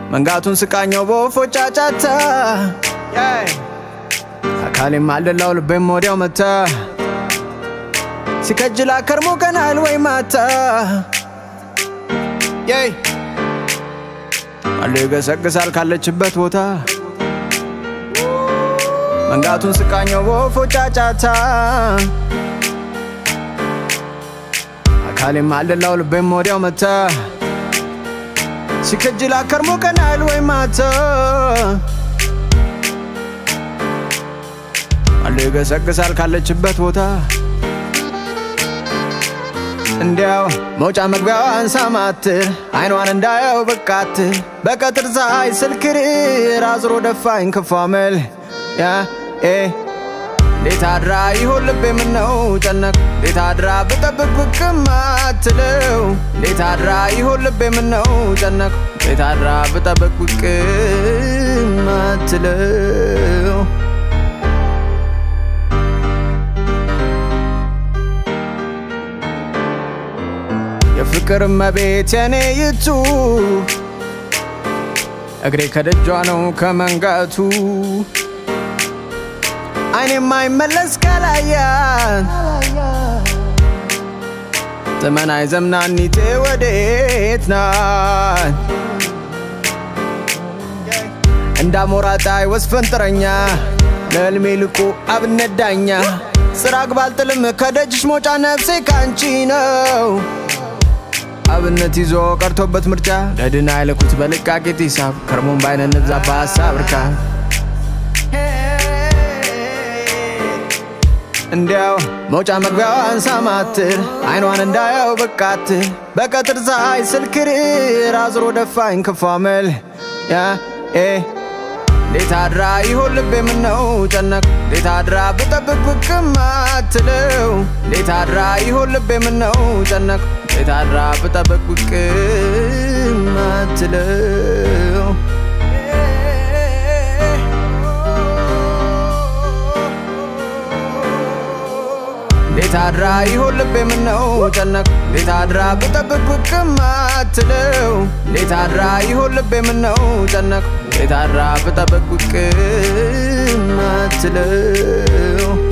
መንጋቱን ስቃኘው በወፎች ጫጫታ አካሌም አልደላው ልቤም ወዲያው መታ ሲከጅላ ከርሞ ቀናል ወይ ማታ የይ አለ ይገሰግሳል ካለችበት ቦታ መንጋቱን ስቃኘው በወፎች ጫጫታ አካሌም አልደላው ልቤም ወዲያው መታ ሲከጅላ ከርሞ ቀናል ወይ ማታ አለ ይገሰግሳል ካለችበት ቦታ እንዲያው መውጫ መግቢያዋን ሳማትር አይኗን እንዳየው በቃትር በቀትር ፀሐይ ስልክርር አዝሮ ደፋኝ ክፉ አመል ያ ኤ እንዴት አድራ ይሆን ልቤ ምነው ጨነቅ እንዴት አድራ ብጠብቅ ብቅም አትለው እንዴት አድራ ይሆን ልቤ ምነው ጨነቅ እንዴት አድራ ብጠብቅ ብቅም አትለው የፍቅር መቤት የኔ ይቱ እግሬ ከደጇ ነው ከመንጋቱ አይኔ የማይመለስ ካላያት ዘመናዊ ዘምናኒቴ ወዴት ናት? እንዳሞራ ጣይ ወስፈንጥረኛ ለህልሜ ልቁ አብነት ዳኛ ስራ ግባልጥልም ከደጅሽ መውጫ ነፍሴ ካንቺ ነው አብነት ይዞ ቀርቶበት ምርጫ ለድና አይለኩት በልቃቄት ሂሳብ ከርሞን ባይነ ንብዛ በሀሳብ እርካ እንዲያው መውጫ መግቢያዋን ሳማትር አይኗን እንዳየው በቃትር በቀትር ፀሐይ ስልክርር አዝሮ ደፋኝ ክፉ አመል ያ ኤ እንዴት አድራ ይሆን ልቤ ምነው ጨነቅ እንዴት አድራ ብጠብቅ ብቅም አትለው እንዴት አድራ ይሆን ልቤ ምነው ጨነቅ እንዴት አድራ ብጠብቅ ብቅም አትለው እንዴት አድራ ይሆን ልቤ ምነው ጨነቅ እንዴት አድራ ብጠብቅ ብቅም አትለው እንዴት አድራ ይሆን ልቤ ምነው ጨነቅ እንዴት አድራ ብጠብቅ ብቅም አትለው